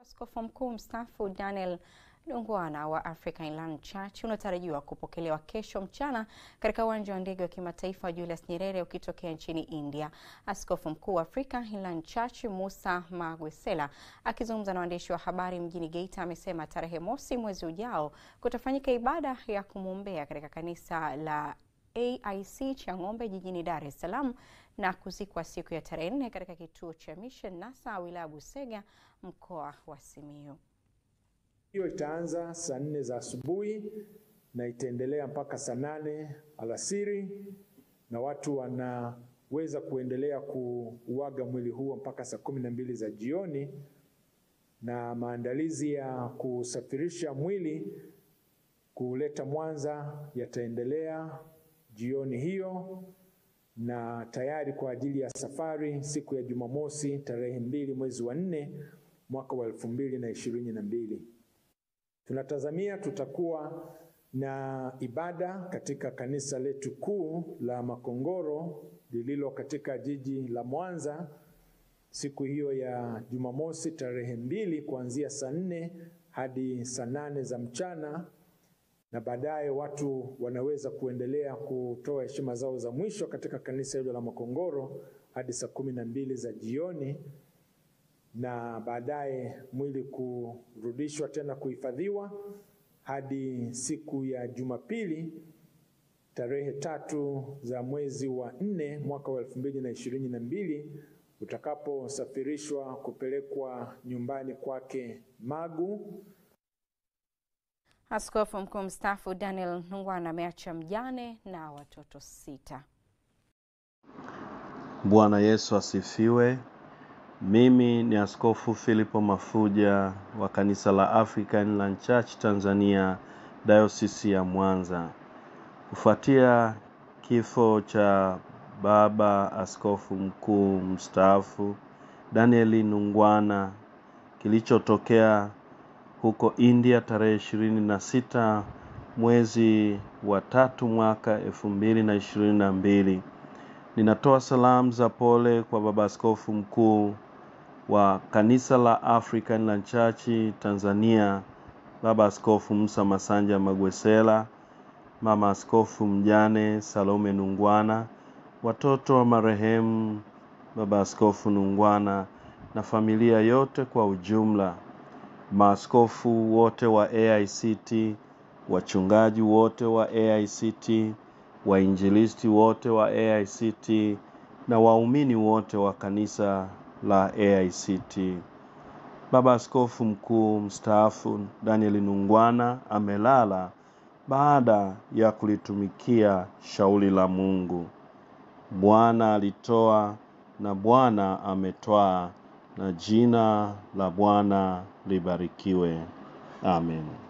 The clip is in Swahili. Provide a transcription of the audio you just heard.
Askofu mkuu mstaafu Daniel Dungwana wa Africa Inland Church unatarajiwa kupokelewa kesho mchana katika uwanja wa ndege wa kimataifa wa Julius Nyerere ukitokea nchini India. Askofu mkuu wa Africa Inland Church Musa Magwesela akizungumza na waandishi wa habari mjini Geita amesema tarehe mosi mwezi ujao kutafanyika ibada ya kumwombea katika kanisa la AIC Chang'ombe jijini Dar es Salaam na kuzikwa siku ya tarehe nne katika kituo cha Mission NASA wilaya Busega mkoa wa Simiyu. Hiyo itaanza saa nne za asubuhi na itaendelea mpaka saa nane alasiri, na watu wanaweza kuendelea kuuaga mwili huo mpaka saa kumi na mbili za jioni, na maandalizi ya kusafirisha mwili kuleta Mwanza yataendelea jioni hiyo, na tayari kwa ajili ya safari siku ya Jumamosi tarehe mbili mwezi wa nne mwaka wa elfu mbili na ishirini na mbili. Tunatazamia tutakuwa na ibada katika kanisa letu kuu la Makongoro lililo katika jiji la Mwanza siku hiyo ya Jumamosi tarehe mbili kuanzia saa nne hadi saa nane za mchana, na baadaye watu wanaweza kuendelea kutoa heshima zao za mwisho katika kanisa hilo la Makongoro hadi saa kumi na mbili za jioni na baadaye mwili kurudishwa tena kuhifadhiwa hadi siku ya Jumapili tarehe tatu za mwezi wa nne mwaka wa elfu mbili na ishirini na mbili utakaposafirishwa kupelekwa nyumbani kwake Magu. Askofu mkuu mstaafu Daniel Dungwana ameacha mjane na watoto sita. Bwana Yesu asifiwe. Mimi ni Askofu Filipo Mafuja wa kanisa la African Inland Church Tanzania, Dayosisi ya Mwanza. Kufuatia kifo cha baba askofu mkuu mstaafu Daniel Dungwana kilichotokea huko India tarehe ishirini na sita mwezi wa tatu mwaka elfu mbili na ishirini na mbili. Ninatoa salamu za pole kwa baba askofu mkuu wa kanisa la African Inland Church Tanzania, baba askofu Musa Masanja Magwesela, mama askofu mjane Salome Dungwana, watoto wa marehemu baba askofu Dungwana na familia yote kwa ujumla, maaskofu wote wa AICT, wachungaji wote wa AICT, wainjilisti wote wa AICT na waumini wote wa kanisa la AICT. Baba Askofu Mkuu mstaafu Daniel Dungwana amelala baada ya kulitumikia shauri la Mungu. Bwana alitoa na Bwana ametwaa, na jina la Bwana libarikiwe. Amen.